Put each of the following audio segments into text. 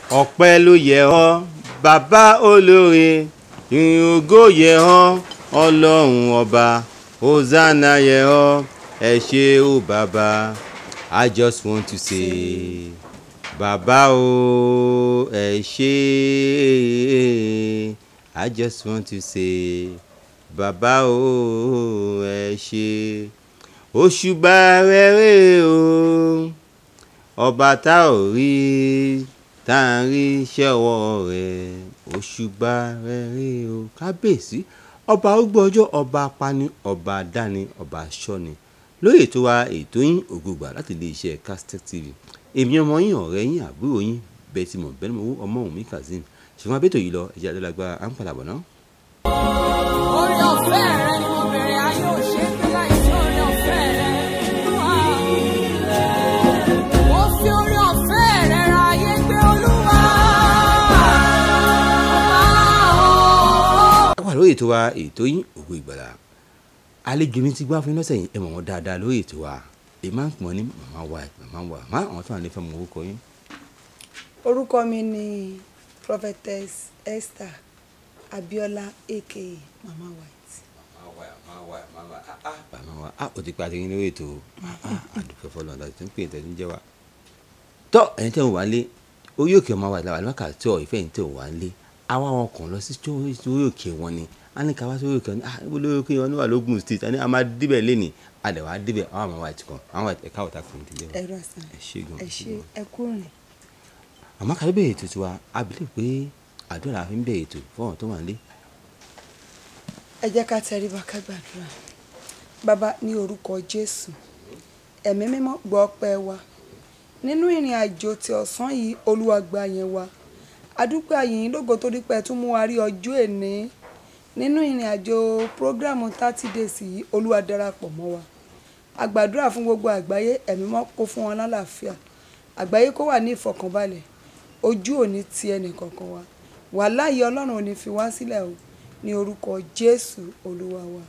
ọpẹ́ ló yẹ ọ́ bàbá olóore ìrìn ògo yẹ ọ́ ọlọ́run ọba hosanna yẹ ọ́ ẹ ṣé o bàbá i just want to say bàbá o ẹ ṣé i just want to say bàbá o ẹ ṣé òṣùbà rere o ọba tá ò rí tá à ń rí iṣẹ́ ọwọ́ rẹ̀ òṣùbà rere o kábíyèsí ọba arúgbó ọjọ́ ọba apani ọba adáni ọba aṣọ́ni lórí ètò wa ètò yín ògùgbà láti ilé iṣẹ́ Castex TV èmi ọmọ yín ọ̀rẹ́ yín àbúrò yín bẹ́ẹ̀ tí mo bẹ́ẹ̀ mọ̀ ọmọ òun mi kazeem ṣùgbọ́n abẹ́tò yìí lọ ẹ̀jẹ̀ adélágbára à ń padà bọ̀ náà. Orí ọ̀fẹ́ rẹ ni mo bèrè ayé ò ṣe é gbé láìsí orí ọ̀fẹ́ rẹ. Mo fi orí ọ̀fẹ́ rẹ ra ayé gbé olúwa. a wà lórí ètò wa ètò yín ògo ìgbàlà àlejò mi ti gbá fún yín lọ́sẹ̀ yìí ẹ mọ̀ wọ́n dáadáa lórí ètò wa èyí máa ń pọ̀ ní màmá wa màmá wa má àwọn tó wà ní fẹ́ mọ orúkọ yín. orúkọ mi ni prophetess esther abiola aka mama white màmá wa a ò ti pa àtẹ̀yìn lórí ètò àdùkẹ́ fọlọ́ ọ̀dà tó ń pè tẹ̀sí jẹ́ wa. tọ́ ẹ̀yin tẹ̀ ń wá lé orí òkè ọmọ wa ìlà wà lọ́kà tí ọ̀ ìfẹ́ yìí tẹ̀ wá lé àwa wọn kàn lọ sí orí òkè wọn ni a ní ká wá sórí òkè wọn ni ah ibo lórí òkè wọn ni wà lógun state a ní a máa débẹ̀ lẹ́nì a dẹ̀ wá débẹ̀ àwọn àmọ́ white kan àwọn ẹ̀ka ọ̀tá kan ti lé wa. ẹrú àṣà ẹ ṣé gan ẹ ṣé ẹ kú rìn àmọ́ ká ló bẹ̀rẹ̀ ètò tiwa a bìlẹ̀ pé àdúrà la fi ń bẹ̀rẹ̀ ètò fún ọ̀hún tó wà nílé. ẹ jẹ́ ká tẹríba ká gbàdúrà bàbá ní orúkọ jésù ẹ̀mí mímọ́ gbọ́ ọpẹ́ wa nínú ìrìn àjò ti ọ̀sán yìí olúwa gba yẹn wa adúpẹ́ àyìn lógo torí pé ẹ tún mú wa rí ọjọ́ èní nínú ìrìn àjò prógrámù thirty days yìí olúwa darapọ̀ mọ́ wa a gbàdúrà fún gbogbo àgbáyé ẹ̀mí mọ́ kó fún wọn lálàáfíà àgbáyé kó wà ní ìfọ̀kànbalẹ̀ ojú òní ti ẹnì kankan wa wàláyé ọlọ́run ò ní fi wá sílẹ̀ o ní orúkọ jésù olúwa wa.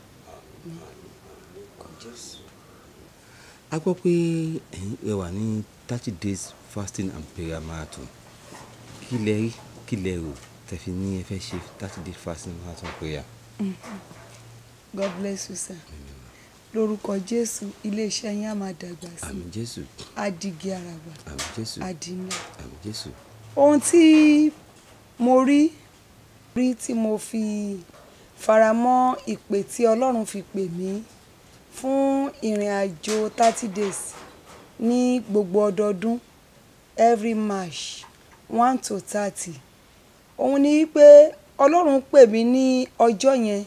a gbọ́ pé ẹ̀yin ẹ wà ní thirty days fasting and prayer marathon kí lẹ rí kí lẹ rò tẹ̀fi ní ẹ fẹ́ ṣe thirty days fasting marathon prayer. god bless you sir lórúkọ jésù iléeṣẹ́ yín á máa dàgbà sí àmín jésù á dìgì àràbà àmín jésù á di ńlá. àmín jésù ohun tí mo rí rí tí mo fi faramọ́ ìpè tí ọlọ́run fi pè mí fún ìrìn àjò thirty days ní gbogbo ọdọọdún every march one to thirty òun ni pé ọlọ́run pè mí ní ọjọ́ yẹn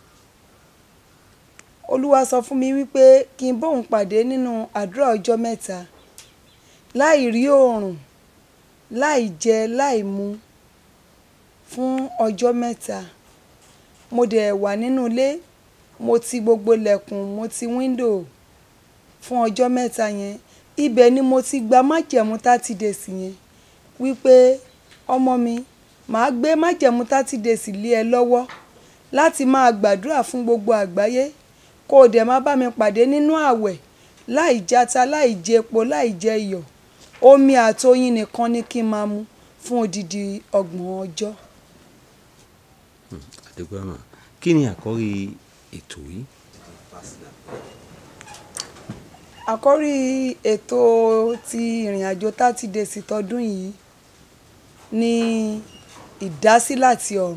olúwa sọ fún mi wípé kí n bóun pàdé nínú àdúrà ọjọ́ mẹ́ta láì rí oòrùn láì jẹ láì mu fún ọjọ́ mẹ́ta mo dẹ̀ wà nínú ilé mo ti gbogbo lẹ̀kùn mo ti wíńdò fún ọjọ́ mẹ́ta yẹn ibẹ̀ ni mo ti gba májẹ̀mú thirty days yẹn wípé ọmọ mi màá gbé májẹ̀mú thirty days lé ẹ lọ́wọ́ láti máa gbàdúrà fún gbogbo àgbáyé kó o dẹ̀ má bá mi pàdé nínú ààwẹ̀ láì jata láì jẹ epo láì jẹ iyọ̀ omi àtoyin nìkan ni kí n máa mu fún odidi ọgbọ̀n ọjọ́. àdúgbò àmà kí ni àkọ́rí ètò yìí. àkọ́rí ètò ti ìrìn àjò thirty days tọdún yìí ni ìdásí láti ọ̀run.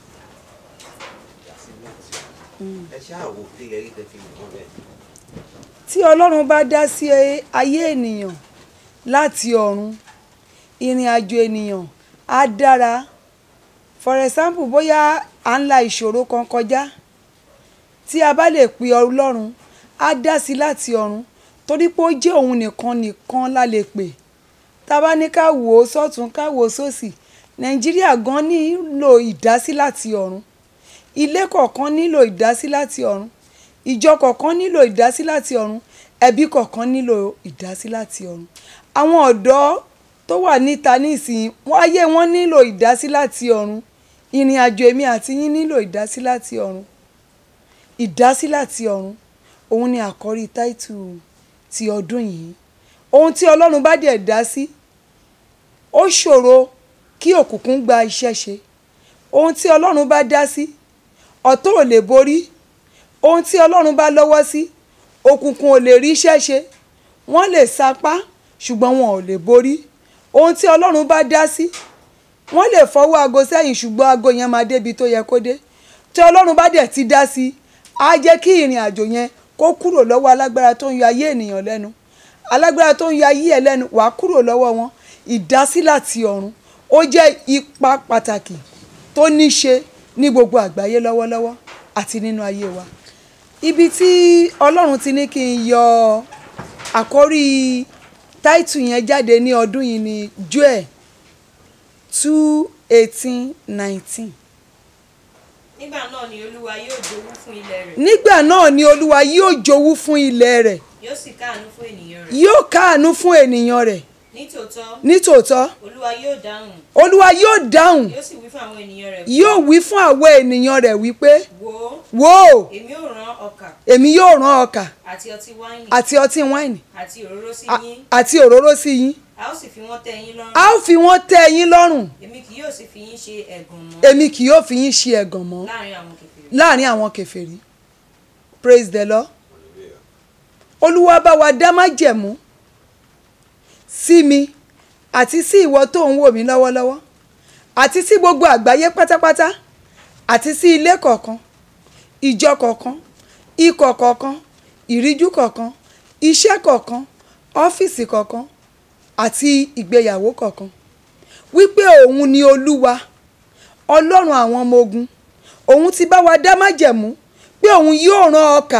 ẹ ṣáà wò kí lẹ rí tẹ fi mọ bẹ́ẹ̀. tí ọlọ́run bá dá sí ayé ènìyàn láti ọ̀run ìrìn àjò ènìyàn á dára for example bóyá à ń la ìṣòro kan kọjá tí a bá lè pe ọlọ́run á dá sí láti ọ̀run torí pé ó jẹ́ òun nìkan nìkan la lè pè tá a bá ní ká wò ó sọ́tún ká wò ó sósì nàìjíríà gan nílò ìdásí láti ọ̀run ilé kọ̀ọ̀kan nílò ìdásí láti ọ̀run ìjọ kọ̀ọ̀kan nílò ìdásí láti ọ̀run ẹbí kọ̀ọ̀kan nílò ìdásí láti ọ̀run àwọn ọ̀dọ́ tó wà níta nísìnyí wọ́n ayé wọn nílò ìdásí láti ọ̀run ìrìn àjò èmi àti yín nílò ìdásí láti ọ̀run ìdásí láti ọ̀run òun ni àkọ́rí táìtù ti ọdún yìí ohun tí ọlọ́run bá dẹ̀ dá sí ó ṣòro kí òkùnkùn gba iṣẹ́ ṣe ohun tí ọlọ́run bá dá sí ọ̀tọ̀ ò lè borí ohun tí ọlọ́run bá lọ́wọ́ sí òkùnkùn ò lè rí iṣẹ́ ṣe wọ́n lè sapá ṣùgbọ́n wọn ò lè borí ohun tí ọlọ́run bá dá sí wọ́n lè fọwọ́ aago sẹ́yìn ṣùgbọ́n aago yẹn máa débi tó yẹ kó dé tí ọlọ́run bá dẹ̀ ti dá sí á jẹ́ kí ìrìn àjò yẹn kó kúrò lọ́wọ́ alágbára tó ń yọ ayé ènìyàn lẹ́nu alágbára tó ń yọ ayé ẹ̀ lẹ́nu wàá kúrò lọ́wọ́ wọn ìdásí láti ọ̀run ó jẹ́ ipa pàtàkì tó ní ṣe ní gbogbo àgbáyé lọ́wọ́lọ́wọ́ àti nínú ayé wa ibi tí ọlọ́run ti ní kí n yọ àkórí táìtù yẹn jáde ní ọdún yìí ní joel two eighteen nineteen nígbà náà ni olúwa yóò jowú fún ilẹ̀ rẹ̀ nígbà náà ni olúwa yóò jowú fún ilẹ̀ rẹ̀ yóò sì káàánú fún ènìyàn rẹ̀ yóò káàánú fún ènìyàn rẹ̀ nítòótọ́ nítòótọ́ olúwa yóò dáhùn olúwa yóò dáhùn yóò sì wí fún àwọn ènìyàn rẹ̀ yóò wí fún àwọn ènìyàn rẹ̀ wípé wò ó wò ó èmi ò rán ọkà èmi yóò rán ọkà àti ọtí wáìnì àti ọtí wáìnì àti òróró sí a- yín àti òróró sí yín a ó sì fi wọ́n tẹ́ yín lọ́rùn a ó fi wọ́n tẹ́ yín lọ́rùn èmi kì yóò sì fi yín ṣe ẹ̀gàn mọ́ èmi kì yóò fi yín ṣe ẹ̀gàn mọ́ láàrin àwọn kèfèrí láàrin àwọn kèfèrí praise the lord olúwa bá wa dá májẹ̀mú sí mi àti sí ìwọ tó ń wò mí lọ́wọ́lọ́wọ́ àti sí gbogbo àgbáyé pátápátá àti sí ilé kọ̀ọ̀kan ìjọ kọ̀ọ̀kan ikọ̀ kọ̀ọ̀kan ìríjú kọ̀ọ̀kan iṣẹ́ kọ̀ọ̀kan ọ́fíìsì kọ̀ọ̀kan àti ìgbéyàwó kọ̀ọ̀kan wípé òun ni olúwa ọlọ́run àwọn ọmọ ogun òun ti bá wa dá májẹ̀mú pé òun yóò rán ọkà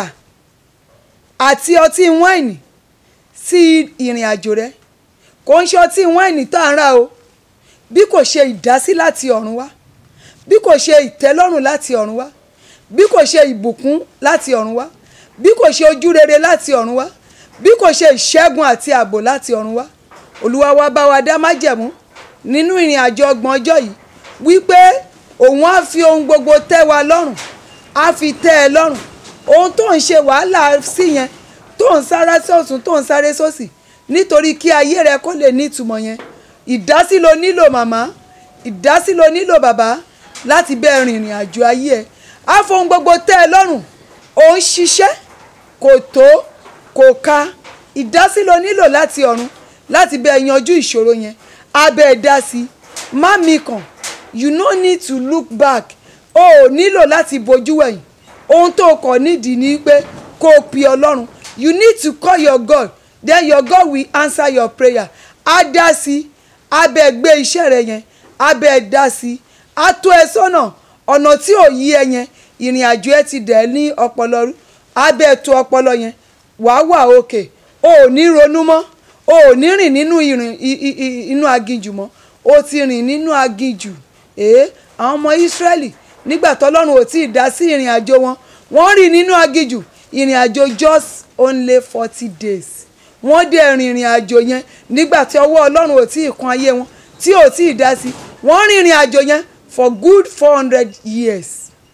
àti ọtí wáìnì sí ìrìn àjò rẹ kò ń ṣe ọtí wáìnì tá à ń rà o bí kò ṣe ìdásí láti ọ̀run wá bí kò ṣe ìtẹ́lọ́rùn láti ọ̀run wá bí kò ṣe ìbùkún láti ọ̀run wá bí kò ṣe ojú rere láti ọ̀run wá bí kò ṣe ìṣẹ́gun àti ààbò láti ọ̀run wá olúwa wa bá wa dá májẹ̀mú nínú ìrìn àjò ọgbọ̀n ọjọ́ yìí wípé òun á fi ohun gbogbo tẹ́ wa lọ́rùn á fi tẹ́ ẹ lọ́rùn ohun tó ń ṣe wàhálà sí yẹn tó ń sáré sọ́tún tó ń sáré sósì nítorí kí ayé rẹ kó lè ní ìtumọ̀ yẹn ìdásí lo nílò màmá ìdásí lo nílò bàbá láti bẹ́ẹ̀ rin ìrìn àjò ayé ẹ á fohun gbogbo tẹ́ ẹ lọ́rùn òun ṣiṣẹ́ kò tó kò ka ìdásí lo nílò láti ọ̀run láti bẹ́ẹ̀ yanjú ìṣòro yẹn abẹ́ ẹ dá sí má mi kàn you no need to look back o ò nílò láti bojú wẹ̀yìn ohun tó kọ̀ nídìí ni pé kó o pe ọlọ́run you need to call your God then your God will answer your prayer á dá sí abẹ́ gbé iṣẹ́ rẹ yẹn abẹ́ dá sí á tó ẹ sọ́nà ọ̀nà tí ò yí ẹ yẹn ìrìn àjò ẹ ti dẹ̀ ní ọpọlọ rú abẹ́ tó ọpọlọ yẹn wàá wà òkè o ò ní ronú mọ́ o ò ní rìn nínú ìrìn i- i- i- inú aginjù mọ́ o ti rìn nínú aginjù èé àwọn ọmọ Ísírẹ́lì nígbà tọ́lọ́run ò tí ì dá sí ìrìn àjò wọn wọ́n rìn nínú aginjù ìrìn àjò just only forty days wọ́n dẹ̀ rìn ìrìn àjò yẹn nígbà tí ọwọ́ Ọlọ́run ò tí ì kan ayé wọn tí ò tí ì dá sí wọ́n rìn ìrìn àjò yẹn for good four hundred years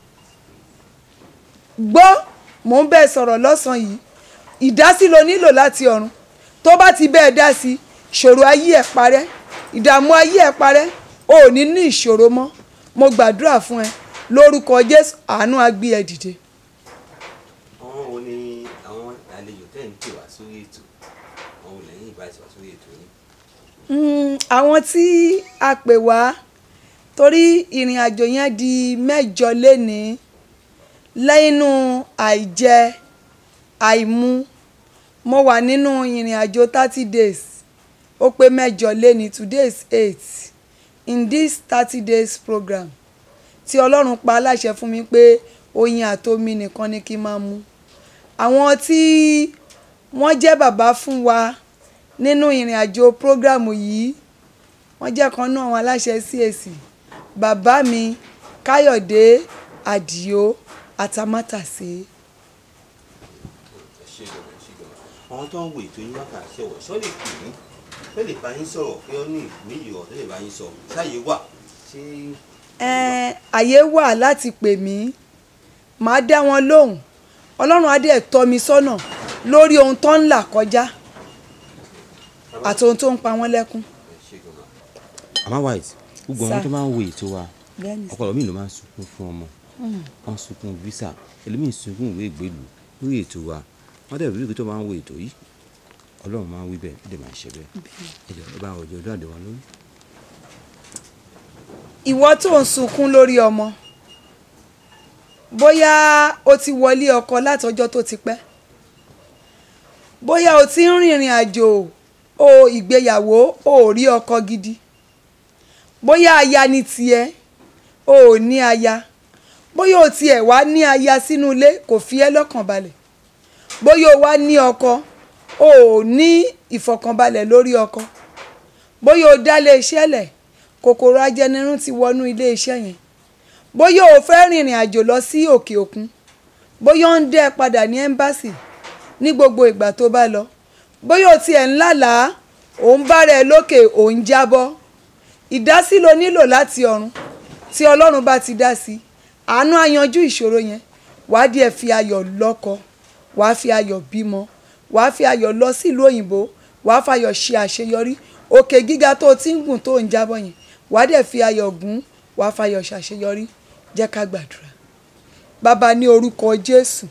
gbọ́ mò ń bẹ́ẹ̀ sọ̀rọ̀ lọ́sàn-án yìí ìdásí lo nílò láti ọ̀run tó bá ti bẹ́ẹ̀ dá sí ìṣòro ayé ẹ̀ parẹ́ ìdààmú ayé ẹ̀ parẹ́ o ò ní ní ìṣòro mọ́ mo gbàdúrà fún ẹ lórúkọ Jésù àánú á gbé ẹ dìde. àwọn wo ni àwọn àlejò tẹ́ ń pè wá sórí ètò àwọn olè yín ìbá ti wá sórí ètò yín. Mm, àwọn tí a pè wá torí ìrìn àjò yẹn di mẹ́jọ lénìí lẹ́yìnú àìjẹ àìmu mo wà nínú ìrìn àjò thirty days ó pé mẹ́jọ lénìí today is eight in this thirty days program tí ọlọ́run pa aláṣẹ fún mi pé oyin àtomi nìkan ni kí n máa mu àwọn tí wọ́n jẹ́ bàbá fún wa nínú ìrìn àjò prógrámù yìí wọ́n jẹ́ kan náà àwọn aláṣẹ CAC bàbá mi káyọ̀dé àdìo àtàmátàsé ẹ ṣe gan ẹ ṣe gan àwọn tó ń wo ètò yín wákàtí ọwọ ṣọ lè pè yín ṣọ lè bá yín sọ̀rọ̀ pé ó ní ìmíyì ọ tó lè bá yín sọ ṣáàyè wà ṣé ẹ̀ẹ́n àyè wà láti pè mí màá dá wọn lóhùn ọlọ́run á dẹ̀ tọ́ mi sọ́nà lórí ohun tó ń là kọjá àti ohun tó ń pa wọ́n lẹ́kún. ẹ ṣe gan ma. mama white gbogbo Sà. àwọn tó máa ń wo ètò wa bẹ́ẹ̀ni sà. ọ̀pọ̀lọpọ̀ mi ló máa ń sunkún fún ọmọ wọ́n sunkún visa ẹlòmíì sunkún ìwé ìgbélú lórí ètò wa wọ́n dẹ̀ rí tó máa ń wo ètò yìí ọlọ́run máa ń wí bẹ́ẹ̀ ó dẹ̀ máa ń ṣe bẹ́ẹ̀ ẹ̀jọ̀ ẹ bá àwọn ọjọ́ ọdún àdéhùn lórí. ìwọ tó ń sunkún lórí ọmọ bóyá o ti wọlé ọkọ látọjọ́ tó ti pẹ́ bóyá o ti ń rìnrìn àjò o ìgbéyàwó o ò rí ọkọ gidi bóyá aya ni tiẹ̀ o ò ní aya bóyá o tiẹ̀ wá ní aya sínú ilé kò fi ẹ́ lọ́kàn balẹ̀ bóyá o wá ní ọkọ o ò ní ìfọ̀kànbalẹ̀ lórí ọkọ bóyá o dá lé iṣẹ́ lẹ̀ kòkòrò ajẹnirun ti wọnú ilé iṣẹ́ yẹn bóyá o fẹ́ rìnrìn àjò lọ sí òkè òkun bóyá ó ń dẹ́ ẹ padà ní ẹ́mbáàsì ní gbogbo ìgbà tó bá lọ bóyá o tiẹ̀ ń lálàá ò ń bára ẹ lókè ò ń jábọ́ ìdásí lo nílò láti ọ̀run tí ọlọ́run bá ti dá sí àánú á yanjú ìṣòro yẹn wàá díẹ̀ fi ayọ̀ lọ́kọ wàá fi ayọ̀ bímọ wàá fi ayọ̀ lọ sílùú òyìnbó wàá fayọ̀ ṣe àṣeyọrí òkè gíga tó o ti ń gùn tó ń jábọ́ yẹn wàá dẹ̀ fi ayọ̀ gùn wàá fayọ̀ ṣàṣeyọrí jẹ́ ká gbàdúrà bàbá ní orúkọ jésù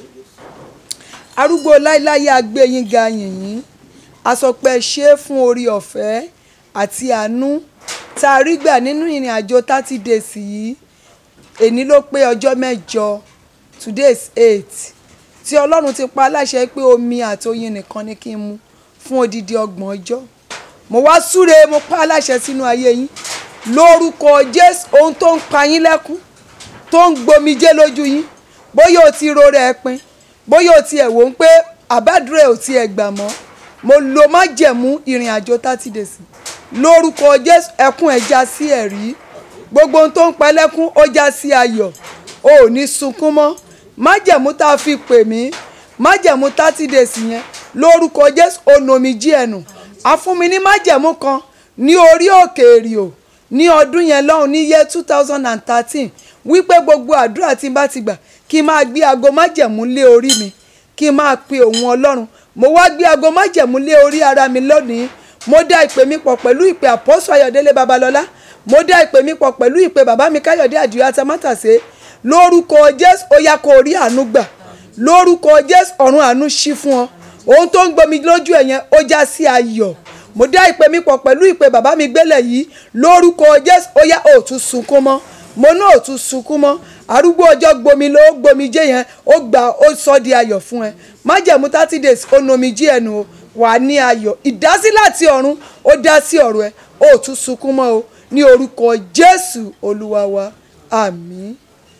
arúgbó láíláyé agbẹ́yìn ga yìnyín a sọ pé ẹ ṣe é fún orí ọ̀fẹ́ àti àánú tá a rí gbà nínú ìrìn àjò thirty days yìí èní ló pé ọjọ́ mẹ́jọ today is eight tí ọlọ́run ti pa aláṣẹ pé omi àti oyin nìkan ni kí n mu fún odidi ọgbọ̀n ọjọ́ mo wá súre mo pa aláṣẹ sínú ayé yín lórúkọ jésù ohun tó ń pa yín lẹ́kún tó ń gbomijé lójú yín bóyá o ti ro rẹ̀ pin bóyá o ti ẹ̀ wò ó pé àbádúrà ò ti ẹ̀ gbà mọ́ mo lo májẹ̀mú ìrìn àjò thirty days lórúkọ jésù ẹkún ẹ̀ já sí ẹ̀rí gbogbo ohun tó ń pa lẹ́kún ó já sí ayọ̀ o ò ní sunkún mọ́ májẹ̀mú tá a fi pè mí májẹ̀mú thirty days yẹn lórúkọ jésù onomijì ẹ̀nù a fún mi ní májẹ̀mú kan ní orí òkè èrìò ní ọdún yẹn lọ́hùn ní yẹ two thousand and thirteen wípé gbogbo àdúrà tí n bá ti gbà kí n máa gbé aago májẹ̀mú lé orí mi kí n máa pe òun ọlọ́run mo wá gbé aago májẹ̀mú lé orí ara mi lónìí mo dá ìpè mi pọ̀ pẹ̀lú ìpè àpọ́sù ayọ̀délé babalọ́lá mo dá ìpè mi pọ̀ pẹ̀lú ìpè bàbá mi káyọ̀dé àdìo atamátàsé lórúkọ jésù ó yá kó o rí àánú gbà lórúkọ jésù ọ̀run àánú ṣí fún ọ ohun tó ń gbomi lójú ẹ̀ yẹn ó já sí ayọ̀ mo dá ìpè mi pọ̀ pẹ̀lú ìpè bàbá mi gbélé yìí lórúkọ jésù ó yá ó tún sunkún mọ́ mo náà ò tún sunkún mọ́ arúgbó ọjọ́ gbomi ló gbomi jẹ́ yẹn ó gbà ó sọ di ayọ̀ fún ẹ májẹ̀mú thirty days ó nomi jí ẹnu o wà ní ayọ̀ ìdásí láti ọ̀run ó dá sí ọ̀rọ̀ ẹ ó tún sunkún mọ́ o ní orúkọ jésù olúwa wa àmín.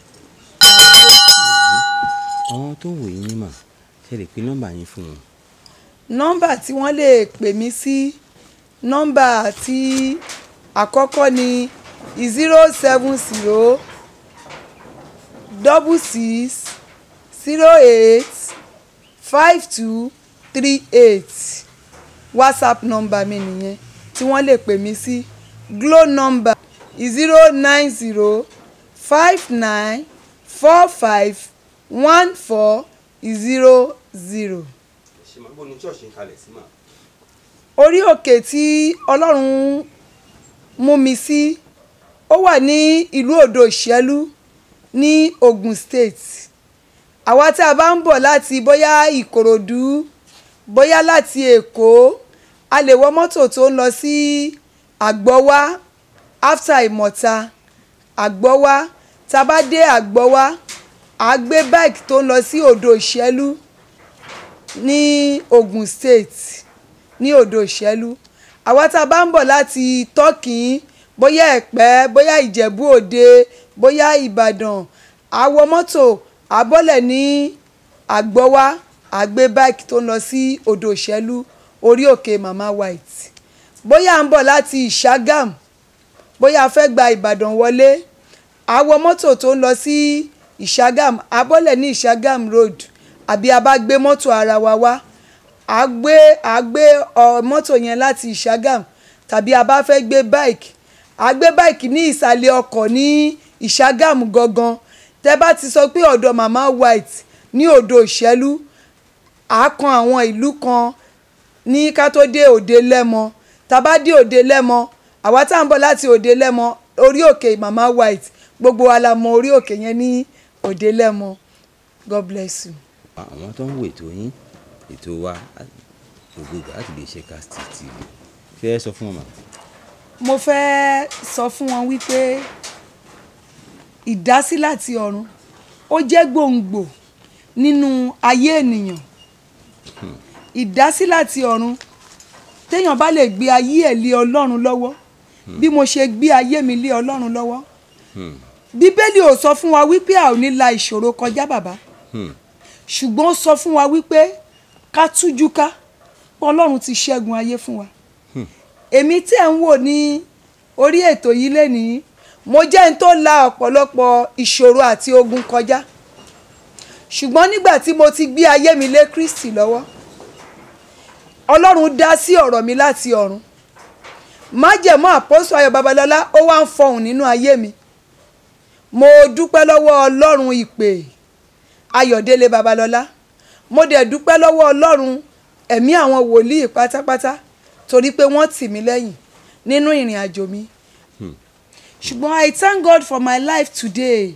àwọn tó ń wò yín ní mà ṣe lè pe nọ́mbà yín fún wọn. nọ́mbà tí wọ́n lè pè mí sí nọ́mbà tí àkọ́kọ́ ni zero seven zero double six zero eight five two three eight whatsapp nọ́mbà mi nìyẹn tí wọ́n lè pè mí sí glo nọ́mbà zero nine zero five nine four five one four zero zero ṣe máa bọ́ ní ṣọ́ọ̀ṣì ń kalẹ̀ sí mà. orí òkè tí ọlọ́run mú mi sí ó wà ní ìlú odò ìṣẹ́lú ní Ogun State àwa tí a bá ń bọ̀ láti bóyá Ìkòròdú bóyá láti Èkó a lè wọ mọ́tò tó ń lọ sí Àgbọ́wá after Ìmọ̀ta Àgbọ́wá tá a bá dé Àgbọ́wá a gbé bike tó ń lọ sí odò ìṣẹ́lú ní Ogun State ní odò ìṣẹ́lú àwa tá a bá ń bọ̀ láti tọ́kìn bóyá ẹ̀pẹ́ bóyá ìjẹ̀bú òde bóyá ìbàdàn àwọ mọ́tò àbọ̀lẹ̀ ní àgbọ́wá àgbé báìkì tó ń lọ sí odò ìṣẹ́lú orí òkè mama white bóyá à ń bọ̀ láti ìṣàgàm bóyá a fẹ́ gba ìbàdàn wọlé àwọ mọ́tò tó ń lọ sí ìṣàgàm àbọ̀lẹ̀ ní ìṣàgàm road àbí a bá gbé mọ́tò ara wa wá a gbé a gbé ọ mọ́tò yẹn láti ìṣàgàm tàbí a bá fẹ́ gbé báìkì a gbé báìkì ní ìsàlẹ̀ ọkọ̀ ní ìṣàgàm gangan tẹ́ bá ti sọ pé ọ̀dọ̀ mama white ní odò ìṣẹ́lú a kan àwọn ìlú kan ní ká tó dé òde lẹ́mọ tá bá dé òde lẹ́mọ àwa tá à ń bọ̀ láti òde lẹ́mọ orí òkè mama white gbogbo wa la mọ orí òkè yẹn ní òde lẹ́mọ god bless you. àwọn tó ń wo ètò yín ètò wa gbogbo ìgbà láti lè ṣe cast tv fẹ́ sọ fún wọn mà. mo fẹ́ sọ fún wọn wípé ìdásí láti ọ̀run ó jẹ́ gbòǹgbò nínú ayé ènìyàn ìdásí láti ọ̀run téèyàn bá lè gbé ayé ẹ̀ lé ọlọ́run lọ́wọ́ bí mo ṣe gbé ayé mi lé ọlọ́run lọ́wọ́ bíbélì ò sọ fún wa wípé a ò ní la ìṣòro kọjá bàbá ṣùgbọ́n ó sọ fún wa wípé ká tújú ká pé ọlọ́run ti ṣẹ́gun ayé fún wa èmi tí ẹ̀ ń wò ní orí ètò yìí lénìí mo jẹ́ ẹni tó la ọ̀pọ̀lọpọ̀ ìṣòro àti ogun kọjá ṣùgbọ́n nígbà tí mo ti gbé ayé mi lé Kristi lọ́wọ́ ọlọ́run dá sí ọ̀rọ̀ mi láti ọ̀run májẹ̀mú àpọ́sù ayọ̀ babalọ́lá ó wá ń fọhùn nínú ayé mi mo dúpẹ́ lọ́wọ́ ọlọ́run ìpè ayọ̀délé babalọ́lá mo dẹ̀ dúpẹ́ lọ́wọ́ ọlọ́run ẹ̀mí àwọn wòlíì pátápátá torí pé wọ́n tì mí lẹ́yìn nínú ìrìn àjò mi ṣùgbọ́n I thank God for my life today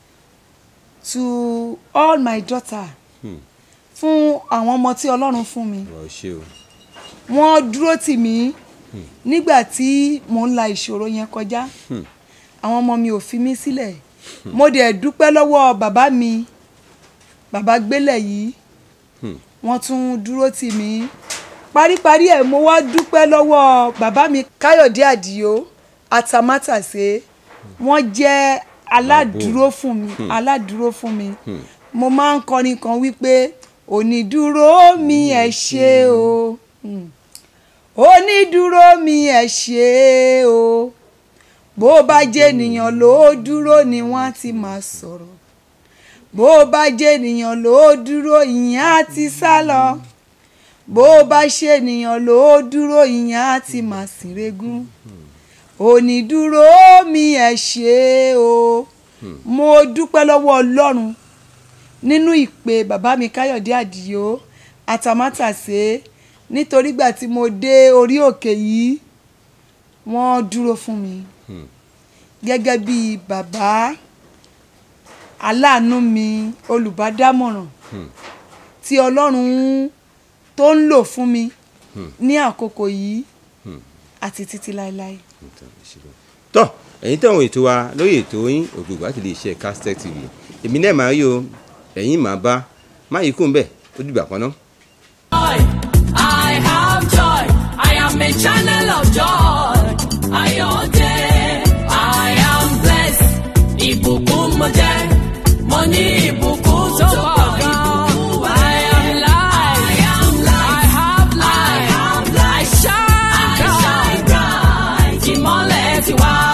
to all my daughter fún àwọn ọmọ tí ọlọ́run fún mi wọ́n ṣe o. wọ́n dúró tì mí nígbà tí mò ń la ìṣòro yẹn kọjá àwọn ọmọ mi ò fi mí sílẹ̀ mo dẹ̀ dúpẹ́ lọ́wọ́ bàbá mi bàbá gbélẹ̀ yìí wọ́n tún dúró tì mí paríparí ẹ̀ mo wá dúpẹ́ lọ́wọ́ bàbá mi káyọ̀dé àdìo àtàmátàsé wọ́n jẹ́ aládùúró fún mi aládùúró fún mi mo máa ń kọrin kan wípé onídùúró mi ẹ ṣé o Hmm. onídùúró mi ẹ ṣé o bó bá jẹ́ ènìyàn ló dúró ni wọ́n á ti máa sọ̀rọ̀ bó bá jẹ́ ènìyàn ló dúró ìyẹn á ti sá lọ bó bá ṣe ènìyàn ló dúró ìyẹn á ti máa sìnrégún onídùúró mi ẹ ṣé o mo dúpẹ́ lọ́wọ́ ọlọ́run nínú ìpè bàbá mi káyọ̀dé àdìo àtàmátàsé nítorí gbà tí mo dé orí òkè yìí wọ́n dúró fún mi gẹ́gẹ́ bí bàbá aláàánú mi olùbádámọ̀ràn tí ọlọ́run tó ń lò fún mi ní àkókò yìí àti títí láéláé. tọ́ ẹ̀yin tẹ̀wọ̀n ètò wa lórí ètò yín ògbógbò láti lè ṣe Castech TV èmi náà máa rí o ẹ̀yin máa bá má yí kún bẹ́ẹ̀ ó dìgbà kan náà. joy. I have joy. I am a channel of joy. Ayọ̀dé. I am blessed. Ìbùkún mo jẹ́. Mo ní ìbùkún tó pọ̀ gan. I am light. I am light. I have light. I have light. I shine bright. Ìmọ́lẹ̀ ti wá.